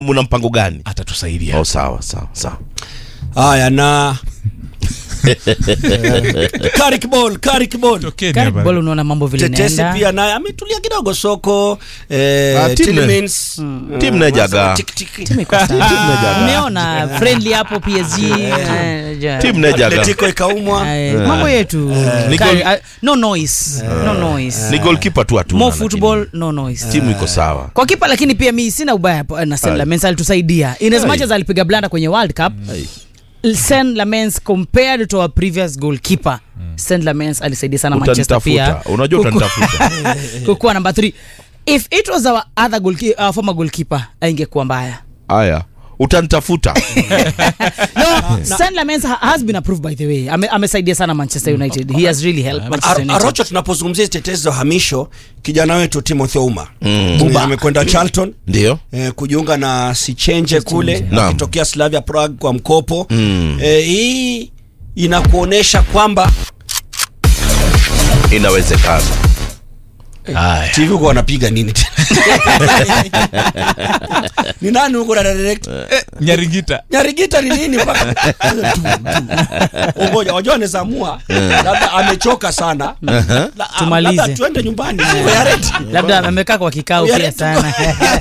mna mpango gani atatusaidia oh, sawa sawa sawa haya na Karik Ball, Karik Ball. Tokeni Gareth hapa. Bale unaona mambo vile Tetesi inaenda. pia naye ametulia kidogo soko eh, Ah, timu- Tielemans, timu eh, Nejaga. wanasema tik, tik. Timu iko sawa. Umeona friendly hapo PSG. eh, ja- timu nejaga Atletico ikaumwa eh, mambo yetu. Ni Kari- goal- ah, no noise. No noise. ni goalkeeper tu hatuna, More lakini football, no noise. timu iko sawa kwa kipa lakini pia mi sina ubaya po- na Sen Lamens alitusaidia in as Ai. much as alipiga blanda kwenye World Cup Sen Lamens compared to our previous goalkeeper Sen Lamens alisaidia sana Manchester pia utanitafuta unajua kuku- utanitafuta kukuwa number 3 if it was our other goalkeeper, uh, former goalkeeper aingekuwa mbaya haya utanitafuta no Sen Lamens ha- has been approved by the way Ame, amesaidia sana Manchester United he has really helped Manchester Ar- United Arocho, tunapozungumzia hizi tetezi za uhamisho, kijana wetu Timothy Ouma Buba amekwenda Charlton ndio eh, kujiunga na Sichenje kule Naam. akitokea Slavia Prague kwa mkopo eh, hii inakuonesha kwamba inawezekana Haya. TV huko wanapiga nini tena? ni nani huko na direct Nyaringita. Nyarigita ni nini mpaka Tu, tu. Ngoja wajua anaweza amua labda amechoka sana La- Tumalize. labda tuende nyumbani Siko ya redi. labda amekaa kwa kikao Ya pia letu. sana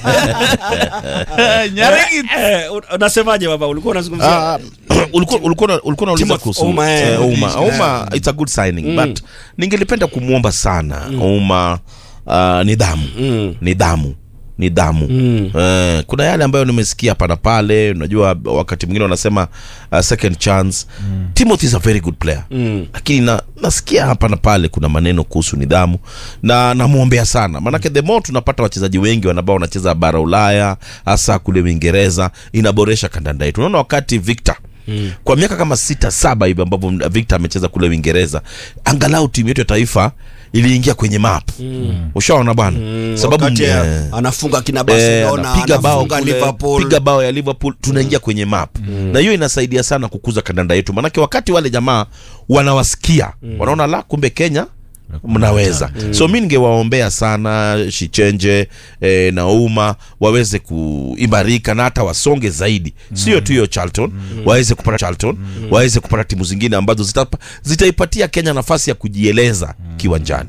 Nyaringita. Eh, un- unasemaje baba ulikuwa unazungumzia Ah, ulikuwa ulikuwa una- ulikuwa unauliza Timothy kuhusu Ouma, eh, eh, Ouma. eh. Ouma, it's a good signing but ningelipenda kumwomba sana Ouma uh, nidhamu nidhamu nidhamu eh, kuna yale ambayo nimesikia hapa na pale unajua wakati mwingine wanasema uh, second chance Timothy is a very good player lakini na, nasikia hapa na pale kuna maneno kuhusu nidhamu na namwombea sana maanake the more tunapata wachezaji wengi ambao wanacheza bara Ulaya hasa kule Uingereza inaboresha kandanda yetu unaona wakati Victor Mm. kwa miaka kama sita saba hivi ambavyo Victor amecheza kule Uingereza, angalau timu yetu ya taifa iliingia kwenye map mm. ushaona bwana mm. sababu wakati eh, anafunga kina eh, Barcelona anapiga bao anafunga kule, Liverpool piga bao ya Liverpool tunaingia kwenye map na hiyo inasaidia sana kukuza kandanda yetu, manake wakati wale jamaa wanawasikia wanaona la kumbe Kenya mnaweza so mi ningewaombea sana Shichenje eh, na Uma waweze kuimarika na hata wasonge zaidi, sio tu hiyo Charlton waweze kupata Charlton waweze kupata timu zingine ambazo zitapa- zitaipatia Kenya nafasi ya kujieleza kiwanjani.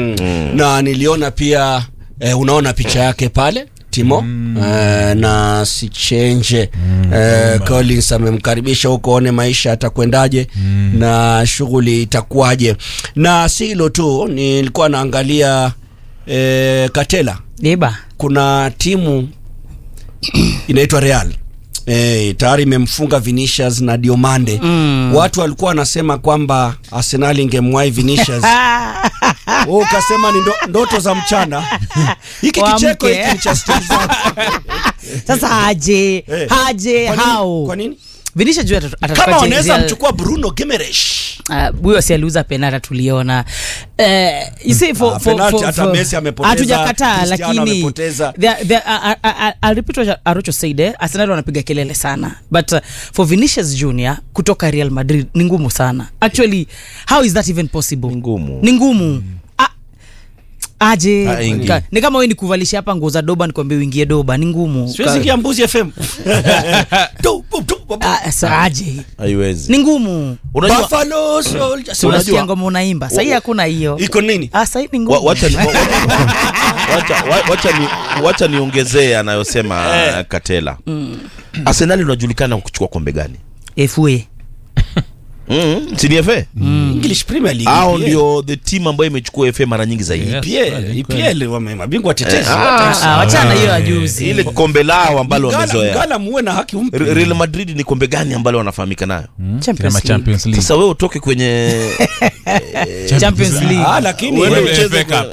na niliona pia eh, unaona picha yake pale Timo eh, na Sichenje eh, Collins amemkaribisha huko, one maisha atakwendaje na shughuli itakuwaje. Na si hilo tu, nilikuwa naangalia eh, Katela, Deba kuna timu inaitwa Real Eh, tayari imemfunga Vinicius na Diomande. Watu walikuwa wanasema kwamba Arsenal ingemwahi Vinicius. Wewe ukasema ni ndo, ndoto za mchana. Hiki Waamke. kicheko hiki ni cha stori zako. sasa haje Eh, haje kwa nini- hao Kwa nini? Vinisha juu atatu- atatupatia Kama wanaweza Real- mchukua Bruno Gimenez. Ah, huyo si aliuza penata tuliona Eh, you see, for- Ah, for- penalty for- hata for- Messi amepoteza, hatujakataa Cristiano lakini amepoteza. they- they- I- I- I- I'll repeat what Arocho said eh, Arsenal wanapiga kelele sana but uh, for Vinicius Junior kutoka Real Madrid ni ngumu sana actually how is that even possible Ni ngumu. ni ngumu Ah, aje Ah, ingi. Ka- ni kama wewe nikuvalisha hapa nguo za doba nikwambia uingie doba ni ngumu Siwezi Ka- ingia Mbuzi FM. Tu, tu, tu, tu. Ah, sa- aje Haiwezi. ni ngumu Unajua Buffalo Soldiers. Si unasikia Unajua- ngoma unaimba sahii hakuna hiyo Iko nini? Ah, sahii ni wa- ngumu wacha ni- wa- wacha- wa- wacha ni wacha niongezee anayosema Katela. Arsenal unajulikana kwa kuchukua kombe gani? FA Mm, si ni FA? English Premier League. Hao EPL. ndio the team ambayo imechukua FA mara nyingi zaidi. Yes, EPL, kweli, EPL wame mabingwa watetezi. Ah, Ah, wachana hiyo ya juzi Ile kombe lao ambalo Mgala- wamezoea. Mgala muwe na haki umpe. Re- Real Madrid ni kombe gani ambalo wanafahamika nayo? Champions Kama League. Champions League. Sasa wewe utoke kwenye Champions League. Ah, lakini Uende yeye- ucheze FA Cup.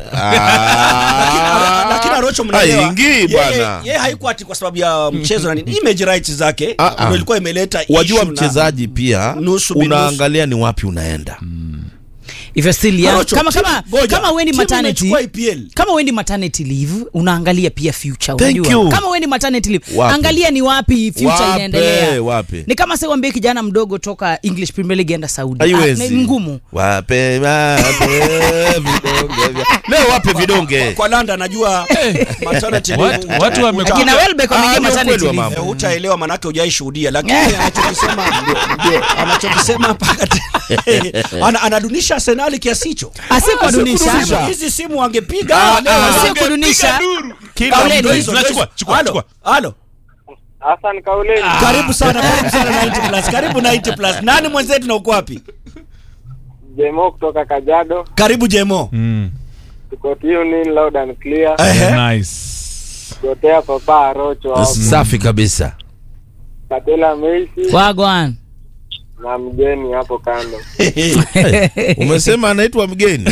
Ah. lakini Arocho mnaelewa. Haingii Yeye- bwana. Yeye haikuwa ati kwa sababu ya mchezo na nini. Image rights zake Ah, ah. ndio ilikuwa imeleta Wajua issue na- mchezaji pia nusu binusu. unaangalia ni wapi unaenda. if you're still young Arocho, kama timu- kama ngoja, kama wendi timu maternity imechukua EPL. kama wendi maternity leave unaangalia pia future Thank unajua you. kama wendi maternity leave Wapi? angalia ni wapi future Wapi, inaendelea wapi? ni kama sasa uambie kijana mdogo toka English Premier League enda Saudi haiwezi Ah, ni ngumu wape wape vidonge vya leo wape vidonge kwa landa najua maternity leave Watu- watu wame- uta- akina Welbeck Ah, wameingia ni maternity ukweli wa leave mambo. Eh, hutaelewa manake hujaishuhudia lakini anachokisema anachokisema mpaka te- ana, anadunisha arsenali kiasi hicho asikudunisha hizi simu wangepiga leo. asikudunisha Kila Kauleni. mtu- Hizo, Chukua, hizo. chukua, Halo, chukua. halo. Hassan Kauleni. karibu sana karibu sana 90 plus karibu 90 plus nani mwenzetu na uko wapi Jemo kutoka Kajiado. karibu jemo Mm. Tuko tune in loud and clear. Ehe. Nice. Gotea Papa Arocho hapo. safi kabisa Katela Messi wagwan na mgeni hapo kando. umesema anaitwa mgeni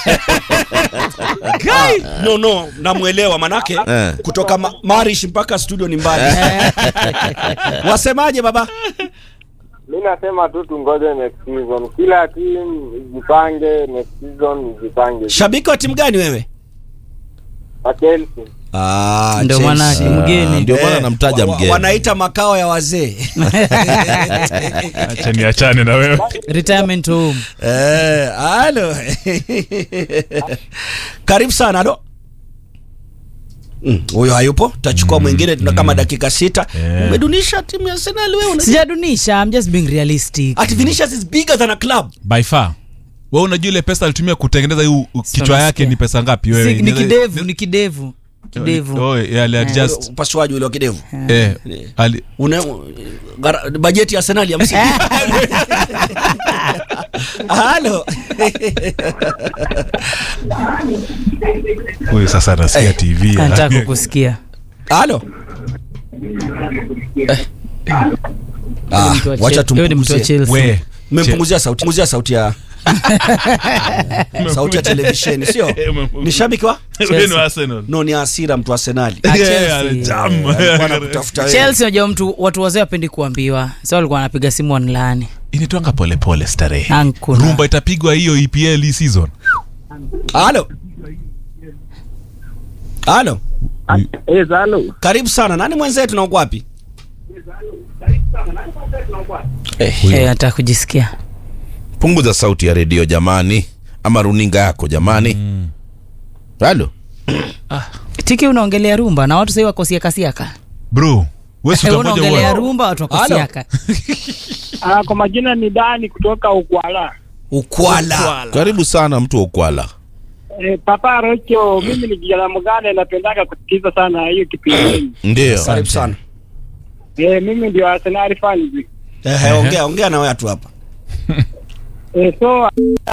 no no namwelewa manake Eh. kutoka ma marish mpaka studio ni mbali wasemaje baba Mi nasema tu tungoje next season. Kila team jipange next season jipange. shabiki wa timu gani wewe Wa Chelsea. ah, Ndio Chelsea. maana ni mgeni. ndio maana Eh, namtaja wa- wa- mgeni wanaita makao ya wazee Acha niachane na wewe. retirement home Eh, halo karibu sana alo Mm, huyo hayupo tachukua mwingine tuna kama dakika sita Eh. umedunisha timu ya Arsenal wewe una- sijadunisha I'm just being realistic Ati Vinicius is bigger than a club By far. Wewe unajua ile pesa alitumia kutengeneza hii u- kichwa yake ni pesa ngapi wewe? Si- ni kidevu ni kidevu kidevu Oh, yeah, ali adjust. upasuaji ule wa kidevu Eh, ali una gara- bajeti ya Arsenal ya msimu halo huyu sasa anasikia TV. nataka kukusikia halo Ah, Mtu wa wacha Chel- wewe ni mtu wa tumpunguzie Chelsea. We. mmempunguzia sauti punguzia sauti ya sauti ya televisheni sio ni shabiki wa Wewe ni wa Arsenal. no ni hasira mtu wa Arsenali Ah, Yeah, Chelsea. alijam. Alikuwa anakutafuta wewe. Chelsea unajua mtu watu wazee wapendi kuambiwa sa walikuwa wanapiga simu wanlaani Initwanga pole pole starehe. Ankuna. Rumba itapigwa hiyo EPL hii season. halo halo Eh, Zalo. karibu sana nani mwenzetu na uko wapi Eh, nataka kujisikia punguza sauti ya redio jamani ama runinga yako jamani halo tiki unaongelea rumba na watu sahii wakosiaka kasiaka Bro, wewe si Eh, utangoja unaongelea uone. rumba watu wakosiaka Ah, kwa majina ni Dani kutoka Ukwala. ukwala karibu sana mtu wa ukwala Eh, Papa Rocho, mimi ni kijana mgane napendaka kusikiza sana hiyo kipindi. ndio karibu sana Eh, mimi ndio Arsenal fans. Ehe, ongea ongea na watu hapa Eh, so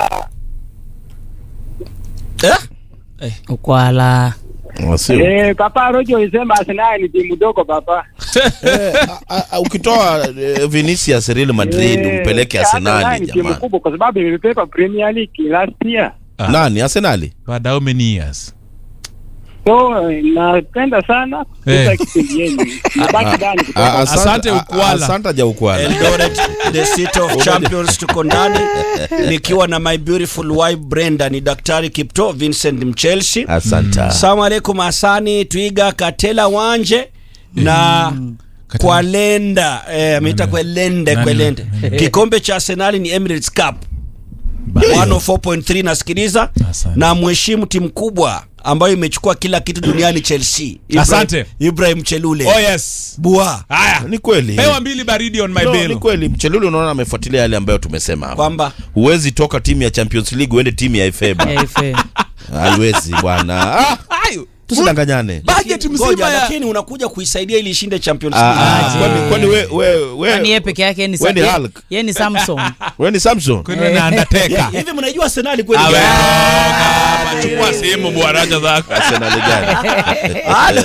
eh? ukwala Sio. eh, Papa Rocho alisema Arsenal ni timu dogo papa. A- a- ukitoa eh, Vinicius Real Madrid Eh, umpeleke Arsenal Arsenali ni timu jamani kubwa kwa sababu imepepa Premier League last year. Ah. nani Arsenali Baada how many years? So eh, napenda sana Eh. kusikiza kipindi yenu. Nabaki Dani A- kutoka asante- Asante a- Ukwala. asante ja ukwala Eldoret, the city of champions tuko ndani nikiwa na my beautiful wife Brenda ni daktari Kipto Vincent Mchelsi asante Salamu alaikum Hasani Twiga Katela Wanje na Katela. Kwalenda eh, ameita Kwelende Nani? Kwelende. Kikombe cha Arsenal ni Emirates Cup 104.3 nasikiliza Asante. na mheshimu timu kubwa ambayo imechukua kila kitu duniani Chelsea. Ibrahim- Asante. Ibrahim Chelule. Oh yes. Bua Haya. ni kweli Pewa mbili baridi on my No, bill. ni kweli mcheluli unaona amefuatilia yale ambayo tumesema hapa. kwamba huwezi toka timu ya champions league uende timu ya FA bwana. Eh, fair. haiwezi bwana ah, tusidanganyane Budget Ngoja, mzima ya lakini unakuja kuisaidia ili ishinde Champions Ah, League. ah, kwani- kwani we- we- we- Kwani yeye peke yake ni we ni Sam- Hulk? yeye ni Samson we ni samson kwani wewe na Undertaker. Hivi mnajua Arsenal kweli? Awe, hapa, chukua sehemu bwaraja zako. Arsenal gani Halo.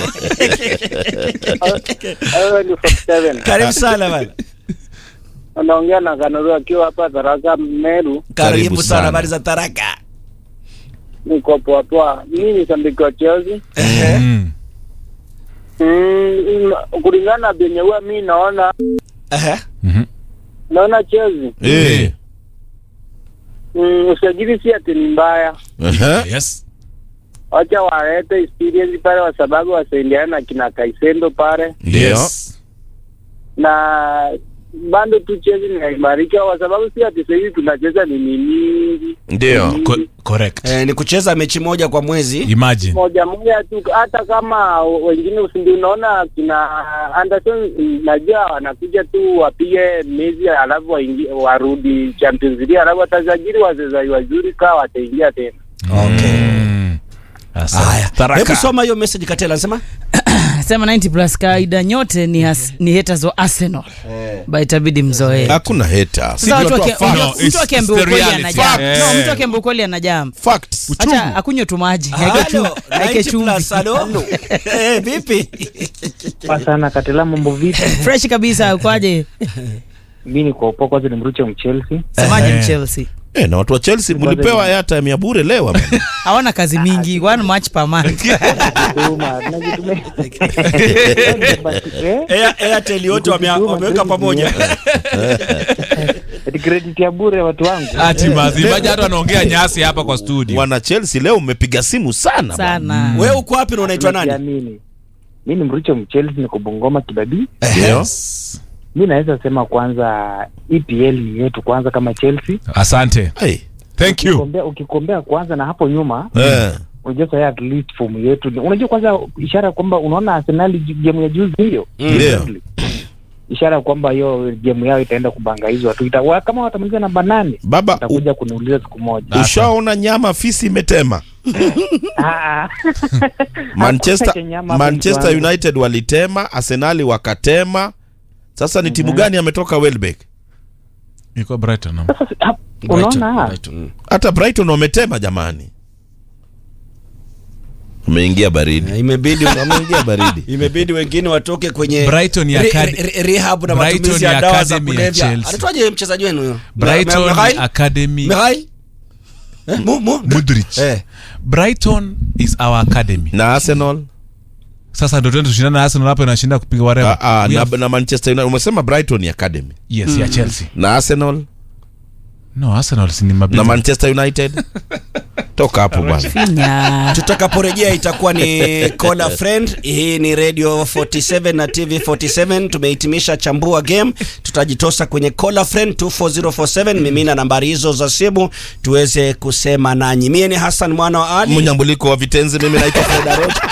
Wewe ni 47. Karibu sana bana. Unaongea na Kanuru akiwa hapa Tharaka Meru. Karibu sana sana. habari za Taraka. Niko poa poa. Mimi ni shabiki wa Chelsea. Ehe. Mm. Mm, kulingana na venye huwa mi naona Ehe. Mhm. naona Chelsea Eh, mm, usajili si ati ni mbaya, Ehe. yes wacha walete experience pale, kwa sababu wasaidiana na kina Kaisendo pale, Ndio. yes na bado tu chezi inaimarika, kwa sababu si ati sahizi tunacheza nini mingi Ndio. Co- correct eh, ni kucheza mechi moja kwa mwezi imagine moja moja tu, hata kama wengine usindi, unaona kina Anderson, najua wanakuja tu wapige mezi alafu waingie warudi Champions League, alafu watasajili wachezaji wazuri kaa wataingia tena. Mm. Asante. haya Taraka. hebu soma hiyo message katela anasema Sema 90 plus kawaida nyote ni, has, ni haters wa Arsenal. Ba itabidi mzoee. Hakuna hater. Sasa watu tunatoa waki- facts. No, mtu it's- akiambiwa it's the ukweli reality. anajam. Eh. No, mtu akiambiwa ukweli anajam. Facts. Acha akunywe tu maji. Aeke chumvi. Halo, Aeke 90 chumvi. plus, halo? Eh, vipi sana katela mambo vipi Fresh kabisa ukwaje? mi niko poa kwanza ni mruche mchelsea Semaje Eh. Chelsea? Eh, na watu wa Chelsea mlipewa airtime ya bure leo ama? Hawana kazi mingi, one match per month. Tuma, tunajitume- Eh, Air- airtel yote wame- wameweka pamoja ati credit ya bure watu wangu ati mazimaji hata wanaongea nyasi hapa kwa studio Wana Chelsea leo mmepiga simu sana. bwana. Sana. wewe uko wapi na unaitwa nani Najiamini. mi ni mruche mchelsea niko bungoma kibabii Ndio. mi naweza sema kwanza epl ni yetu kwanza kama chelsea asante Hey. thank you ukikombea, ukikombea kwanza na hapo nyuma Eh. unajua sasa at least fomu yetu ni- unajua kwanza ishara kwamba unaona arsenali gemu ya juzi hiyo Ndio. ishara kwamba hiyo gemu yao itaenda kubangazwa tu Ita- wa- kama watamaliza namba nane Baba u- utakuja kuniuliza siku moja ushaona nyama fisi imetema. Ah, Manchester, Hakuna nyama hapo Manchester mtu wangu. United walitema, Arsenali wakatema. Sasa ni timu gani ametoka Welbeck? iko brighton no? sasa hap- Brighton, unaona Brighton, mm. Hata Brighton wametema jamani. Umeingia baridi. Eh, imebidi Wameingia baridi. imebidi wengine watoke kwenye Brighton ya re- acad- re- rehab na Brighton matumizi ya ya dawa za academy ya kulevya Chelsea. anaitwaje mchezaji wenu huyo brighton Mikhail? academy Mikhail? Eh, Mu- mu- Mudrich. Eh. brighton is our academy Na Arsenal? sasa ndo tuende tushindane na arsenal hapo inashinda kupiga Ah, whatever ah, We na, have- na Manchester United. Umesema Brighton ni Academy. yes ya chelsea Na Arsenal? no arsenal si ni Na mabingwa Manchester United? Toka hapo bwana. Finya. tutakaporejea itakuwa ni call a friend hii ni radio 47 na tv 47 tumehitimisha chambua game tutajitosa kwenye call a friend 24047 mimina nambari hizo za simu tuweze kusema nanyi mie ni hassan mwana wa ali Mnyambuliko wa vitenzi mimi naitwa Fred Arocho.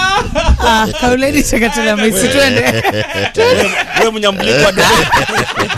Ah, kauleni chakatela maisi twende. we mnyambuliko wa